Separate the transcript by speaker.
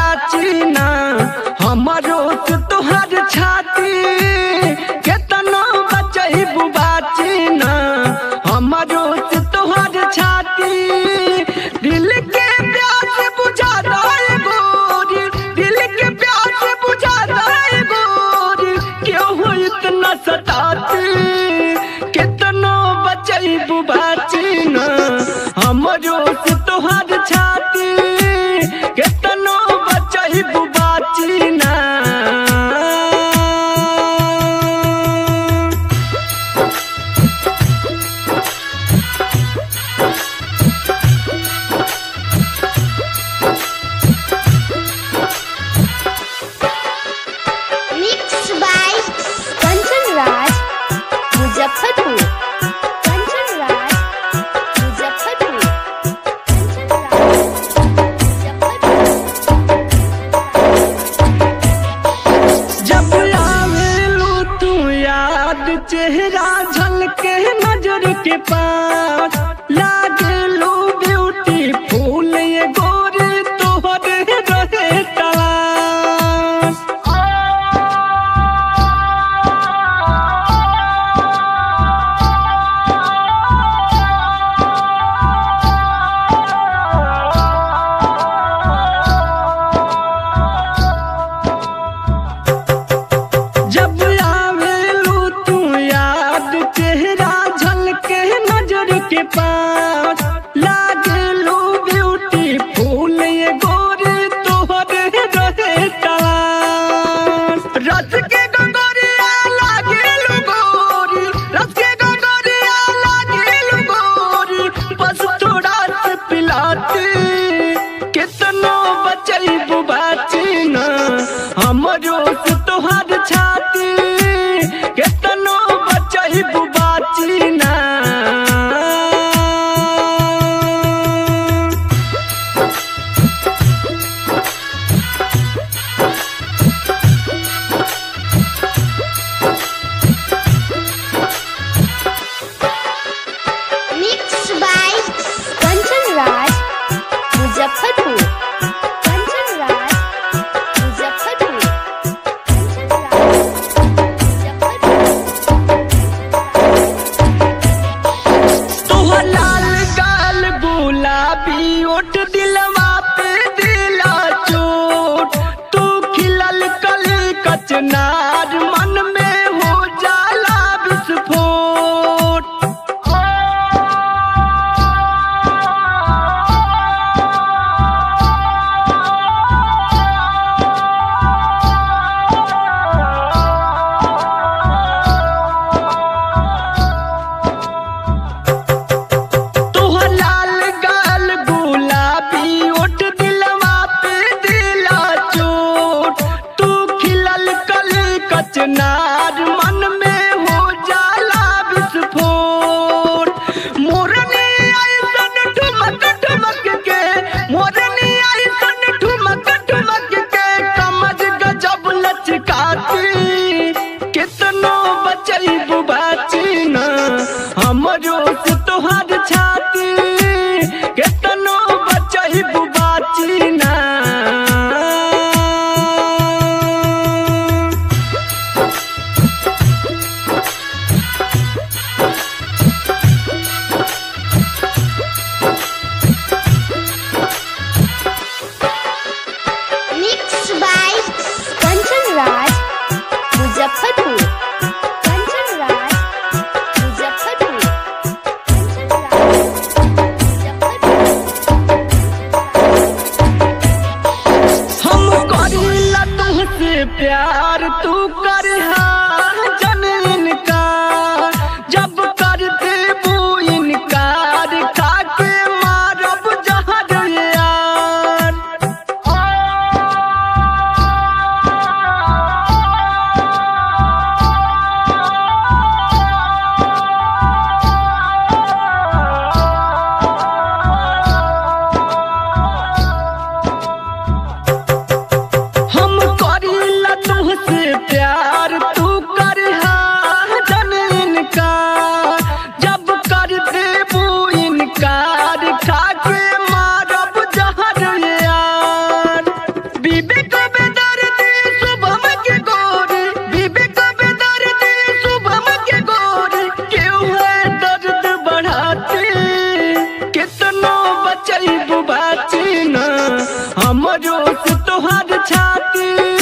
Speaker 1: बाची ना हमारो से तोहर छाती केतनो बचैबू बाची ना हमारो से तोहर छाती दिल के प्यास बुझा दाए गोरी दिल के प्यास बुझा दाए गोरी क्यों हो इतना सताती कितनो बचैबू बाची ना हमरो से तोहर छाती कितनो बचैबू बाची ना
Speaker 2: Mixed by Kanchan Raj, Muzaffarpur. Kanchan Raj, Muzaffarpur. Kanchan Raj, Muzaffarpur.
Speaker 1: जब आवेलू तू याद चेहरा झलके नजर के पास लागेलू ब्यूटी फूल ये गोरी तोहर रहे तलाश जब आवेलू तू याद चेहरा झलके नजर के पास लागेलू ब्यूटी फूल ये गोरी तोहर रहे तलाश रस के गंगोरिया लागेलू गोरी रस के गंगोरिया लागेलू गोरी बस थोड़ा से पिलाती कितनो बचैबू बाची ना हमरो से तोहर छाती कितनो बचैबू बाची ना
Speaker 2: Mixed by Kanchan Raj, Muzaffarpur. Kanchan Raj, Muzaffarpur. Kanchan Raj, Muzaffarpur.
Speaker 1: तोहर लाल गाल गुलाबी ओट दिलवा पे दिला चोट तू खिलल कली कचनार मन में हो जाला विस्फोट तोहर लाल गाल गुलाबी ओट दिलवा पे दिला चोट तू खिलल कली कचनार मन में हो जाला विस्फोट मोरनी ऐसन ठुमक ठुमक के मोरनी ऐसन ठुमक ठुमक के कमर गजब लचकाती कितनो बचैबू बाची ना हमरो से तोहर छाती कितनो बचैबू बाची ना
Speaker 2: Mixed by Kanchan Raj, Muzaffarpur. Kanchan Raj, Muzaffarpur. Kanchan Raj, Muzaffarpur.
Speaker 1: हम करीला तुहसे प्यार तू करहा जन इनकार जब कर देबू इनकार खाके मारब जहर यार हम करीला तुहसे प्यार तू हमरो से तोहर छाती